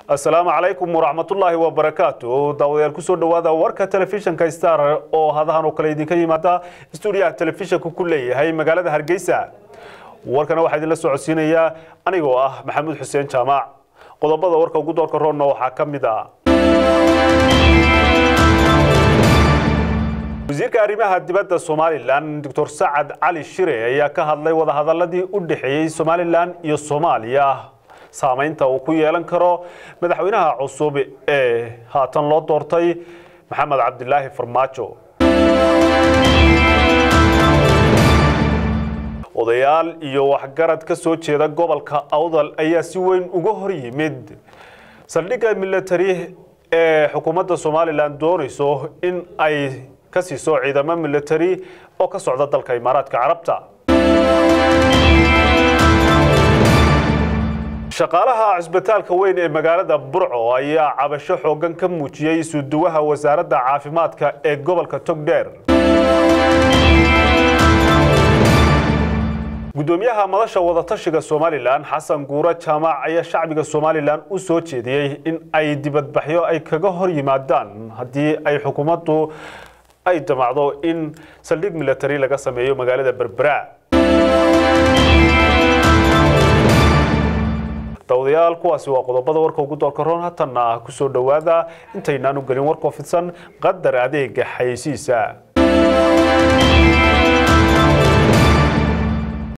asalaamu calaykum waraxmatullaahi wabarakaatu daawadayaal kusoo dhowaada warka telefishinka star oo hadahan oo kale idinka yimaada stuudiyaha telefishinka ku leeyahay magaalada hargeysa warkana waxaa idinla socodsiinayaa anigoo ah maxamuud xuseen jaamac qodobada warka ugu doorka roonna waxaa ka mid ah wasiirka arrimaha dibadda somalilan doctor sacad cali shire ayaa ka hadlay wadahadaladii u dhexeeyey somalilan iyo soomaaliya saamaynta uu ku yeelan karo madaxweynaha cusub ee haatan loo doortay maxamed cabdilaahi farmaajo odayaal iyo waxgarad ka soo jeeda gobolka awdal ayaa si weyn uga hor yimid saldhigga militari ee xukuumadda somalilan doonayso in ay ka siiso ciidamo militari oo ka socda dalka imaaraadka carabta shaqaalaha cisbitaalka weyn ee magaalada burco ayaa cabasho xoogan ka muujiyey isuduwaha wasaaradda caafimaadka ee gobolka togdheer gudoomiyaha madasha wadatashiga somalilan xasan guuro jaamac ayaa shacbiga somalilan u soo jeediyey in ay dibadbaxyo ay kaga hor yimaadaan haddii ay xukuumaddu ay damacdo in saldhig militari laga sameeyo magaalada berbera dawadayaal kuwaasi waa qodobada warka ugu doorka roon hatanna kusoo dhowaada intaynaan u gelin warkoo fidsan qadar adeega xayeysiisa